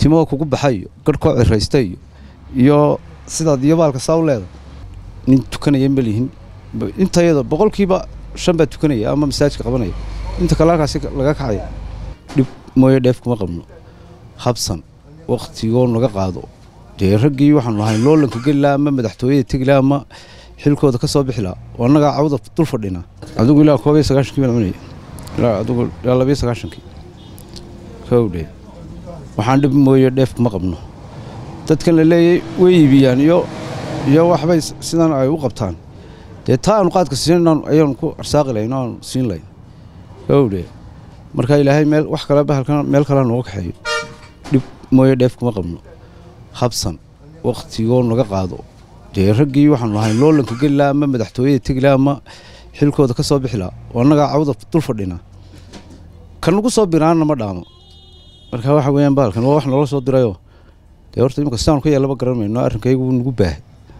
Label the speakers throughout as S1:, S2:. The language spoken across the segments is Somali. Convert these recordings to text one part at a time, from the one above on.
S1: timo kugu baxa iyo garhkoo ciraysta iyo iyo sidaad iyo baalka saa u leeda nin tukanaya ma lihin intayada boqolkiiba shan baa tukanaya ama masaajka qabanaya inta kale halkaasi laga kacaya dhib mooye dheef kuma qabno habsan waktigoo naga qaado dee raggii waxaanu ahay loolanka geli laha ama madaxtooyada tegi laha ama xilkooda ka soo bixi laha oo annagaa cawda dul fadhina adigu ilaa koob iyo sagaashankii baan cunaya ilaa adigu ilaa labiyo sagaashankii kowdhe waxaan dhib mooye dheef kuma qabno dadkan la leeyay way iibiyaan iyo iyo waxbay sidan ay u qabtaan dee taa aanu qaadka siinaynan ayaanu ku arsaaqi lahayn oo aanu siin lahayn gowdhe marka ilaahay meel wax kale bahalkan meel kalea nooga kaxeeyo dhib mooye dheef kuma qabno habsan waktigoo naga qaado dee raggii waxaanu ahay loolanka geli laha ama madaxtooyada tegi laha ama xilkooda ka soo bixi laha oo annagaa cawda dul fadhina kan nagu soo biraanna ma dhaamo marka waxa weeyaan bahalkan waa wax noola soo dirayoo dee horta imika sidaanu ka yeellaba garan mayno arrinkaygu nagu baahay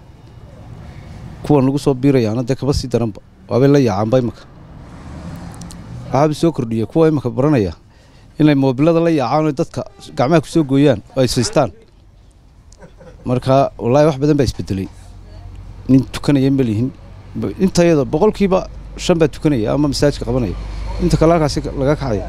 S1: kuwa nagu soo biirayaana dee kaba sii daranba waabay la yaacaanba imaka waxaaba soo kordhiya kuwa imaka baranaya inay moobilada la yaacaan oo dadka gacmaha ku soo gooyaan oo ay saystaan marka wallaahi wax badan baa isbedelay nin tukanaya ma lihin intayada boqolkiiba shan baa tukanaya ama masaajka qabanaya inta kale halkaasi laga kacaya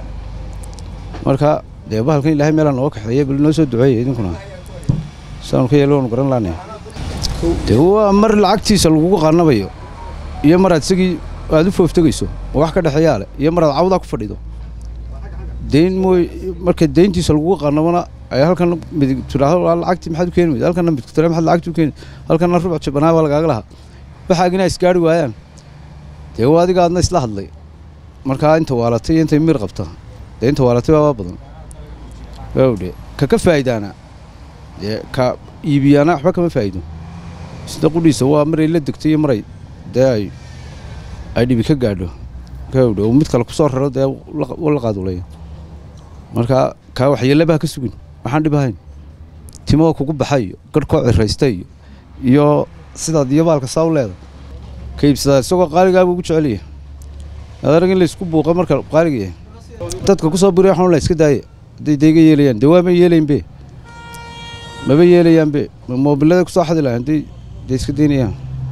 S1: marka dee bahalkan ilaahay meelaa nooga kaxeeya bal noo soo duceeya idinkuna sidaanu ka yeelo waanu garan laanay dee waa mar lacagtiisa lagugu qaanabayo iyo maraad isagii aad u fooftegayso oo wax ka dhexeeyaa leh iyo maraad cawdaa ku fadhido deyn mooy marka deyntiisa lagugu qaanabana ay halkan midig tidhaahdo waa lacagtii maxaad u keeni weyda halkanna midig tira maxaad lacagtii u keeni halkanna rubuc jabanaa baa lagaaga lahaa waxaagina ay isgaari waayaan dee waa adiga aadna isla hadlay markaa inta waalatay iyo intay miir qabta dee inta waalatay baabaa badan gawdhe ka ka faa'idaana dee ka iibiyaana waxba kama faa'iido sida qudhiisa waa maray la degtay iyo maray dee ay ay dhibi ka gaadho gawdhe oo mid kale kusoo raro dee la qaadulaya marka kaa waxyeellabaha ka sugin waxaan dhib ahayn timo kugu baxa iyo garhkoo ciraysta iyo iyo sidaad iyo baalka saa u leeda ka iibsadaa isagoo qaaligaabuu ugu jecelyahay adarag in laysku buuqa marka qaaliga yahay dadka ku soo buriya waxaan la iska daaya hadday dayga yeelayaan dee waama yeelaynbe maba yeelayaanbe moobilada kusoo xadi lahayn hadday dee iska daynayaan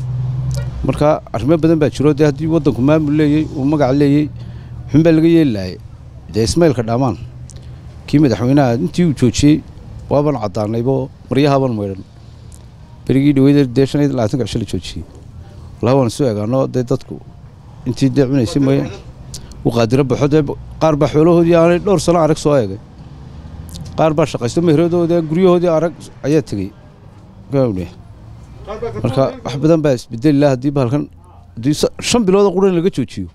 S1: marka arrimo badan baa jiro dee haddii waddanku maamul leeyey uu magac leeyey xunbaa laga yeeli lahay dee ismaylka dhaamaan kii madaxweynaha intii uu joojiyey waaban caddaanaybo maryahaban maydhan berigii dhaweyda dee shan iyo labaatanka cisho la joojiyey wallahi waan isu eegaano dee dadku intii dee cunaysay mooye u qaadiro baxo dee qaar baa xoolahoodii aanay dhowr sano arag soo eegay qaar baa shaqaysto mehradoodii guryahoodii arag ayaa tegey gawdhe marka wax badan baa isbedeli laha haddii bahalkan haddii shan bilooda quran laga joojiyo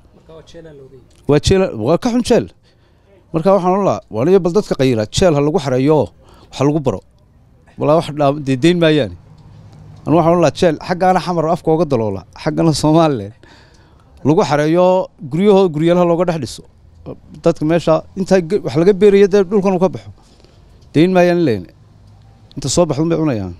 S1: waa jeel waa ka xun jeel marka waxaan ohan lahaa waaniyo bal dadka qayila jeel ha lagu xareeyo wax lagu baro walaa wax dee deyn maayaani anu waxaan ohan lahaa jeel xaggaana xamar afka ooga daloola xaggana somalilan lagu xareeyo guryahoo guryalaha looga dhex dhiso dadka meesha intaa wax laga beeraya dee dhulkan uu ka baxo deyn maayaan leyn inta soo baxdun bay cunayaan